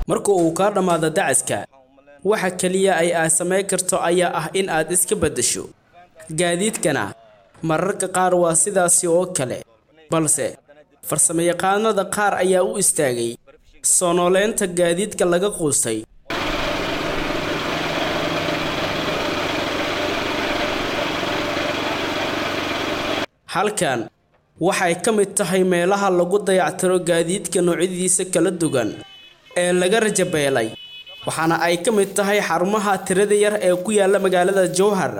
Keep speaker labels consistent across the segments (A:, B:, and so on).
A: marka uu kaa dhammaado dacaska waxa keliya ay aad samayn karto ayaa ah in aad iska beddesho gaadiidkana mararka qaar waa sidaasi oo kale balse farsamayaqaanada qaar ayaa u istaagay soo nooleynta gaadiidka laga quustay halkan waxay ka mid tahay meelaha lagu dayactiro gaadiidka noocyadiisa kala duwan ee laga rajabeelay waxaana ay ka mid tahay xarumaha tirada yar ee ku yaala magaalada jowhar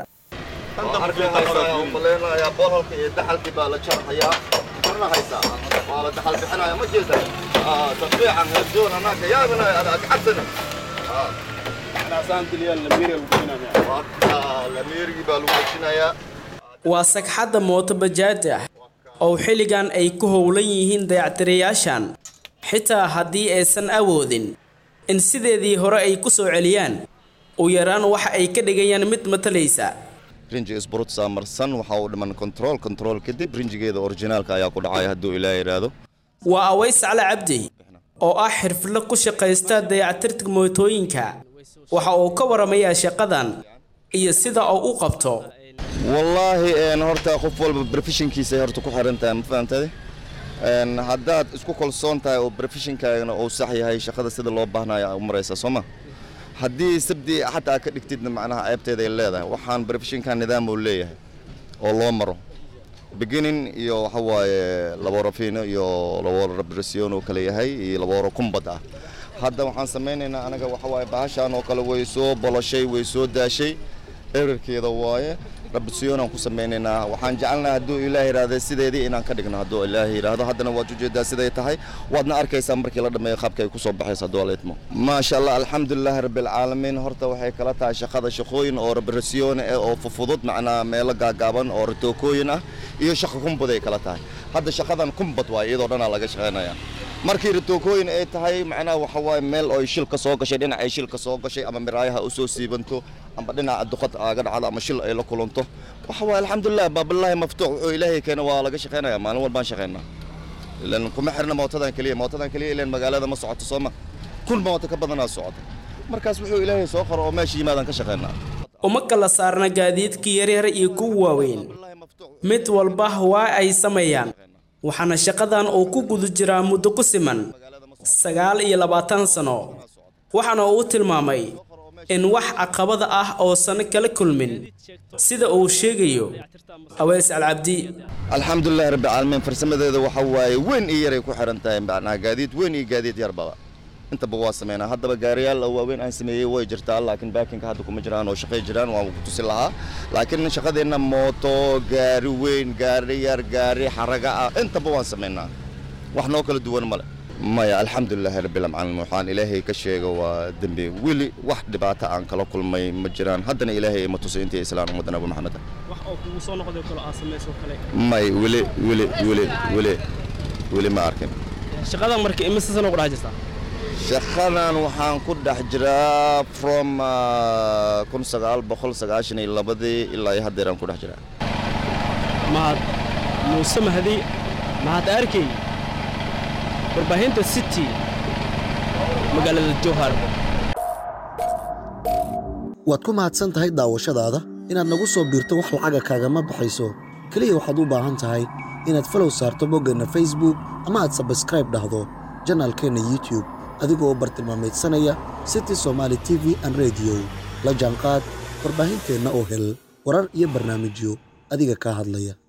B: maleynayaa boolhalka iyo daxalkii baa la jarxayaa marna haysaa waa la daxal bixinaya ma jeeda tafiican heesoon anaaka yaabinaya adag cabsana lamiirigii baa lagu dejinayaa
A: waa sagxadda mooto bajaaj ah oo xilligan ay ku howlan yihiin dayactirayaashan xitaa haddii aysan awoodin in sideedii hore ay ku soo celiyaan u yaraan waxa ay ka dhigayaan mid matalaysa
B: rinjiga isburutsaa marsan waxaa uu dhiman control control kadib rinjigeeda orijinaalka ayaa ku dhacaya hadduu ilaa yidhaahdo
A: waa aways cali cabdi oo ah xirfadle ku shaqaysta dayactirka mootooyinka waxa uu ka waramayaa shaqadan iyo sida uu u qabto
B: wallaahi een horta qof walba professionkiisa ay horta ku xiran tahay ma fahamtade een haddaad isku kalsoon tahay oo professionkaagana uu sax yahay shaqada sida loo baahnayo aa u maraysaa soo ma haddii sabdi xataa ka dhigtidna macnaha ceebteeda ay leedahay waxaan professionka nidaam uu leeyahay oo loo maro beginning iyo waxa waaye laboro fino iyo laboro repression oo kale yahay iyo laboro kumbad ah hadda waxaan samaynaynaa anaga waxa waaye bahashaan oo kale way soo boloshay way soo daashay erarkeeda waaye rabsiyoonaan ku samaynaynaa waxaan jecelnaha hadduu ilaah yidhaahda sideedii inaan ka dhigno hadduu ilaah yidhaahdo haddana waad ujeedaa siday tahay waadna arkaysaa markii la dhammeeyo qaabka ay ku soo baxayso hadduu alla idmo maasha allah alxamdulilahi rabbilcaalamiin horta waxay kala tahay shaqada shaqooyin oo rabrasiyoon eh oo fufudud macnaa meelo gaagaaban oo ratookooyin ah iyo shaqa kumbad ay kala tahay hadda shaqadan kumbad waaye iyadoo dhanaa laga shaqaynaya markii ratookooyin ay tahay macnaha waxa waaye meel oo shil ka soo gashay dhinac ay shil ka soo gashay ama miraayaha u soo siibanto ama dhinaca duqad aaga dhacdo ama shil ay la kulanto waxa waaye alxamdulilah baabilaahi maftuux wuxuu ilaahay keena waa laga shaqaynaya maalin walbaan shaqaynaa ilan kuma xirna mootadan keliya mootadan keliya ilan magaalada ma socoto sooma kun mooto ka badanaa socota markaas wuxuu ilaahay soo qoro oo meesha yimaadaan ka shaqaynaa
A: uma kala saarna gaadiidka yaryar iyo kuwa waaweyn mid walba waa ay sameeyaan waxaana shaqadan uu ku guda jiraa muddo ku siman sagaal iyo labaatan sano waxaana uu tilmaamay in wax caqabada ah oosan kala kulmin sida uu sheegayo aweys alcabdi
B: alxamdulilahi rabbilcaalamiin farsamadeeda waxa waaye weyn iyo yaray ku xiran tahay macnaha gaadiid weyn iyo gaadiid yarbaba intaba waa sameynaa haddaba gaariyaal waaweyn aan sameeyey way jirtaa laakiin baakinka hadda kuma jiraan oo shaqay jiraan waan ku tusi lahaa laakiin shaqadeenna mooto gaari weyn gaari yar gaari xaraga ah intaba waan sameynaa wax noo kala duwan male maya alxamdulilaahi rabbilcaalamiin waxaan ilaahay ka sheega waa dembi weli wax dhibaato aan kala kulmay ma jiraan haddana ilaahay ima tusay intii islaan ummadda nabi maxamed may weli weli weli weli weli ma arkin
A: shaqadan marka imise sano ku dhex jirtaa
B: shaqadan waxaan ku dhex jiraa from kun sagaal boqol sagaashan iyo labadii ilaa iyo haddeeraan ku dhex jiraa
A: mahad muuse mahdi mahad arkey warbaahinta city magaalada jowhar
C: waad ku mahadsan tahay daawashadaada inaad nagu soo biirto wax lacaga kaagama baxayso keliya waxaad u baahan tahay inaad falow saarto boggeenna facebook ama aad sabskraib dhahdo janaalkeenna youtube adigoo bartilmaamaydsanaya city somaali t v an rediyo la jaanqaad warbaahinteenna oo hel warar iyo barnaamijyo adiga kaa hadlaya